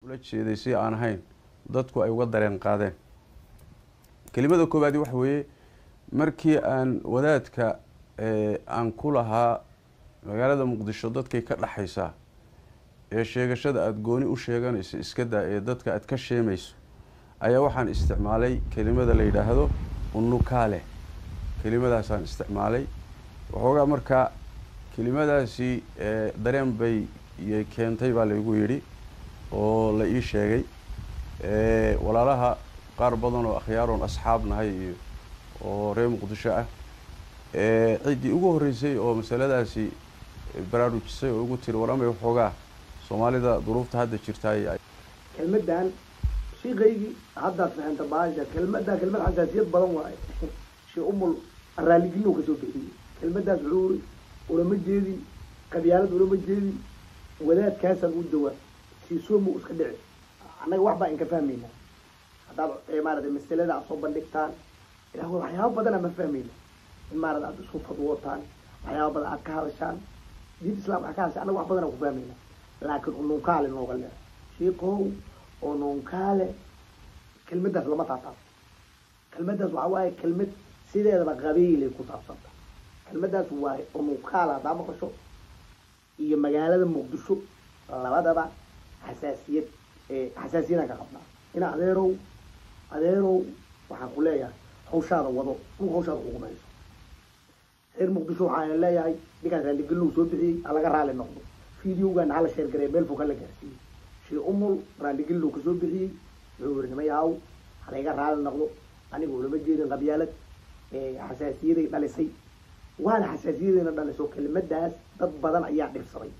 ula jeeday si aan ahayn dadku ay uga dareen qaadeen kelimada koowaadi waxa weeye markii aan wadaadka aan ku lahaa magaalada muqdisho dadkay ka dhexaysaa ee sheegashada aada gooni u sheeganayso iska daa ee dadka aada ka sheemayso ayaa waxaan isticmaalay kelimada la yidhaahdo unukaale kelimadaasaan isticmaalay waxoogaa markaa kelimadaasi dareen bay keentay baa laygu yidhi oo la ii sheegay walaalaha qaar badan oo akhyaaroon asxaab nahay iyo oo reer muqdisho ah ciddii ugu horreysay oo masaladaasi baraarujisay oo ugu tiri waramay waxoogaa soomaalida duruufta hadda jirtaay kelmadan shiikaygii haddaad fahanta baasha kelmadaa kelmad xasaasiyad badan waaye shee umul raalligino kasoo bixiyey kelmadaas wuxuu uri ulama jeedin qabyaalad ulama jeedin wadaadkaasaan u dawaa siisoomu iska dhici annaga wax baa inka fahmayna haddaad maarata masalada aad soo bandhigtaan ila waxyaaba badana ma fahmayna in maarata aad isku fadwootaan waxyaaba badan aad ka hadashaan diinta islamka aad ka hadashaan annaga wax badan aan ku fahmayna laakiin ununkaale nooga leer shiikow ununkaale kelmadaas lama taataan kelmadaas waxaa waaye kelmad sideedaba qabiilay ku saabsanta kelmadaas waaye ununkaale haddaa maqasho iyo magaalada muqdisho labadaba xasaasiyad xasaasiyadaan ka qabnaa ina adeerow adeerow waxaan ku leeyahay hawshaada wado dhul hawshaada kugumayso reer muqdisho waxaan leeyahay ninkaas raalligelinu soo bixiyey halaga raali noqdo videogan hala sheer gareey meel fog hala gaarsiiyey shee umul raalligelinu kasoo bixiyey wuxuu yiri nimayahaw halayga raali noqdo aniga ulama jeedin qabyaalad xasaasiyaday dhalisay waana xasaasiyadayna dhaliso kelimadaas dad badan ayaa dhibsaday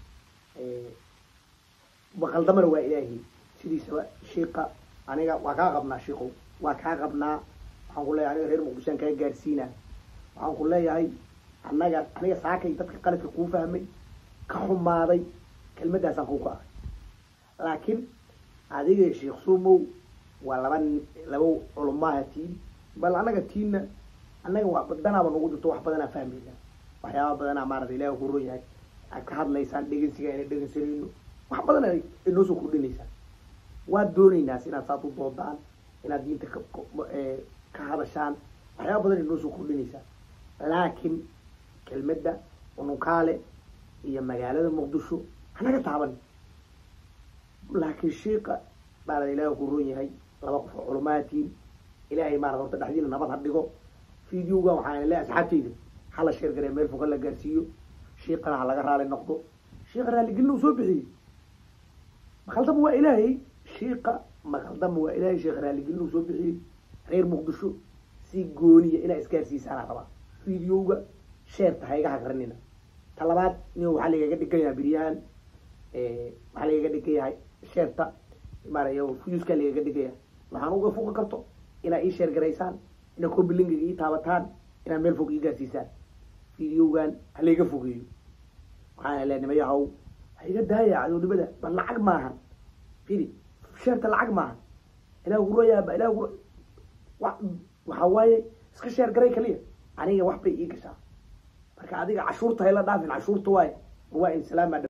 baqaldamana waa ilaahi sidiisaba shiika aniga waa kaa qabnaa shiikow waa kaa qabnaa waxaan ku leeyahay aniga reer muqdishoan kaa gaarsiinaa waxaan ku leeyahay annaga aniga saakay dadka qaladka kuu fahmay ka xumaaday kelmadaasaan kuu ka ahay laakiin adiga sheekh sumow waa laba laba culumaaha tiin bal annaga tiinna annaga waa danaaba nagu jirto wax badanaa fahmayna waxyaaba badanaa maarata ilahi ku ron yahay aad ka hadlaysaan dhegensiga inay dhegensanayno wax badan ay inoo soo kordhinaysaan waad doonaynaas inaad saad u doodaan inaad diinta ka hadashaan waxyaaba badan inoo soo kordhinaysaan laakiin kelmadda ununkaale iyo magaalada muqdisho hanaga taaban laakiin shiika maarata ilaahi ku ron yahay laba qof oo culumaatiin ilaahay maarata horta dhexdiina nabad ha dhigo videogan waxaan leeyahay asxaabtayda hala sheer garee meel foga la gaarsiiyo shiikana ha laga raali noqdo shiika raalligelin uu soo bixiyey maqaldama waa ilaahay shiika maqaldama waa ilaahay sheekh raalligelin uu soo bixiyey reer muqdisho si gooniya inaa isgaarsiisaana rabaa videoga sheerta ha iga hagranina ta labaad nin waxaa lagaga dhigan yahay biryahan waxaa lagaga dhigan yahay sheerta maaraya fuyuska lagaga dhigan yahay waxaan uga fuqi karto inaa ii sheer garaysaan inaa combilingiga ii taabataan inaa meel fog ii gaarsiisaan videogan ha layga fogeeyo waxaan le nimayahow ha iga daaya cadownimada bal lacag maahan fili sheerta lacag maahan ilah gurayaaba ilah gura waxaa waaye iska sheer garay kaliya aniga wax bay ii gashaa marka adiga cashuurta hayla dhaafin cashuurta waaye waa in salaama